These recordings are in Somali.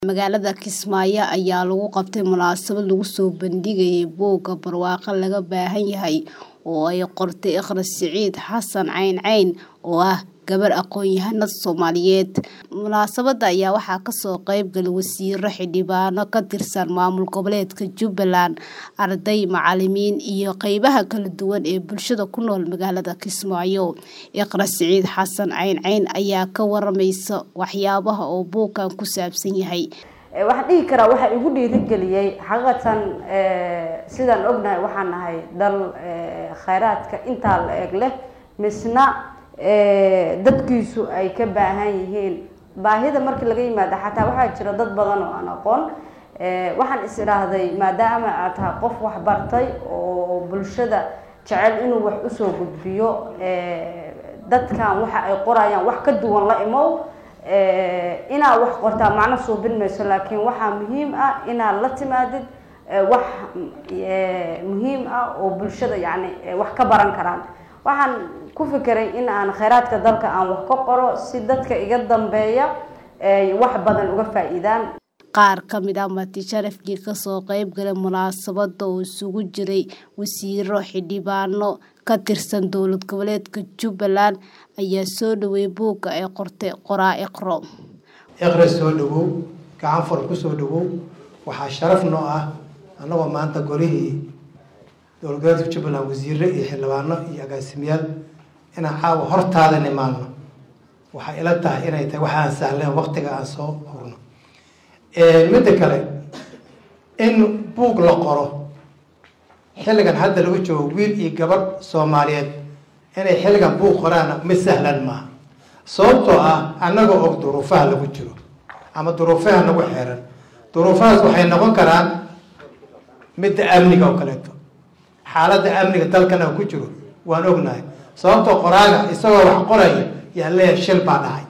Magaalada Kismaayo ayaa lagu qabtay munaasabad lagu soo bandhigayay buugga barwaaqo laga baahan yahay oo ay qortay Iqra Siciid Xasan Cayn Cayn oo ah gabar aqoon-yahanad Soomaaliyeed. Munaasabadda ayaa waxaa kasoo qayb galay wasiirro, xildhibaano ka tirsan maamul goboleedka Jubbaland, arday, macallimiin iyo qaybaha kala duwan ee bulshada ku nool magaalada Kismaayo. Iqra Siciid Xasan Cayn Cayn ayaa ka waramaysa waxyaabaha uu buuggan ku saabsan yahay. waxaan dhihi karaa waxaa igu dhiirigeliyey xaqiiqatan sidaan ognahay waxaan nahay dal khayraadka intaa la eg leh misna dadkiisu ay ka baahan yihiin baahida markii laga yimaado xataa waxaa jira dad badan oo aan aqoon waxaan is idhaahday maadaama aad tahay qof wax bartay oo bulshada jecel inuu wax usoo gudbiyo dadkan waxa ay qorayaan wax ka duwan la imow inaad wax qortaa macno suubin mayso laakiin waxaa muhiim ah inaad la timaadid wax muhiim ah oo bulshada yacni wax ka baran karaan waxaan ku fikiray in aan khayraadka dalka aan wax ka qoro si dadka iga dambeeya ay wax badan uga faa'iidaan qaar ka mid ah marti sharafkii kasoo qayb galay munaasabadda oo isugu jiray wasiirro xildhibaano ka tirsan dowlad goboleedka Jubbaland ayaa soo dhaweeyay buugga ay qortay qoraa Iqro. Iqra soo dhawow gacan fur ku soo dhawow waxaa sharaf noo ah annagoo maanta golihii dowlad goboleedka Jubbaland wasiirro iyo xildhibaano iyo agaasimayaal inaan caawa hortaada nimaano waxay ila tahay inay tahay wax aan sahleen waqtiga aan soo hurno midda kale in buug la qoro xilligan hadda lagu joogo wiil iyo gabadh soomaaliyeed inay xilligan buug qoraana mid sahlan maaha sababtoo ah annagoo og duruufaha lagu jiro ama duruufaha nagu xeeran duruufahaas waxay noqon karaan midda amniga oo kaleeto xaaladda amniga dalkan aan ku jiro waan ognahay sababtoo qoraaga isagoo wax qoraya yaa leeyahay shil baa dhacay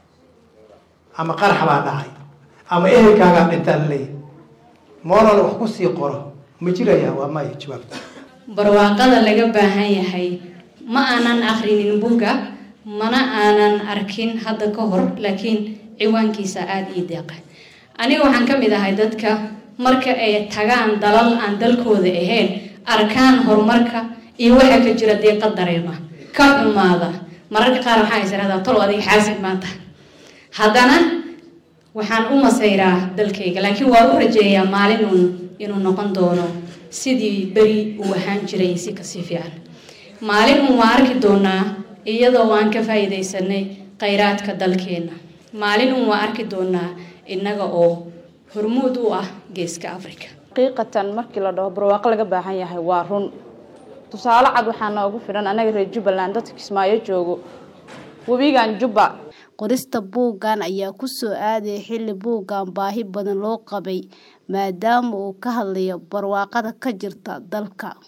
ama qarax baa dhacay ama ehelkaagaa dhintaa la leeyahay moolal wax ku sii qoro ma jiraya waa maya jawaabta barwaaqada laga baahan yahay ma aanan akhrinin buugga mana aanan arkin hadda ka hor laakiin ciwaankiisa aada ii deeqa aniga waxaan ka mid ahay dadka marka ay tagaan dalal aan dalkooda ahayn arkaan horumarka iyo waxa ka jira deeqa dareema ka xumaada mararka qaar waxaa is irahdaa tol adiga xaasid maanta haddana waxaan u masayraa dalkayga laakiin waa u rajeeyaa maalin uun inuu noqon doono sidii beri uu ahaan jiray si kasii fiican maalin uun waa arki doonaa iyadoo aan ka faa'iidaysanay khayraadka dalkeenna maalin uun waa arki doonaa innaga oo hormuud u ah geeska africa xaqiiqatan markii la dhaho barwaaqo laga baahan yahay waa run tusaale cad waxaa noogu filan annaga reer jubbaland dadka kismaayo joogo webigan jubba qorista buuggan ayaa ku soo aadaya xilli buuggan baahi badan loo qabay maadaama uu ka hadlayo barwaaqada ka jirta dalka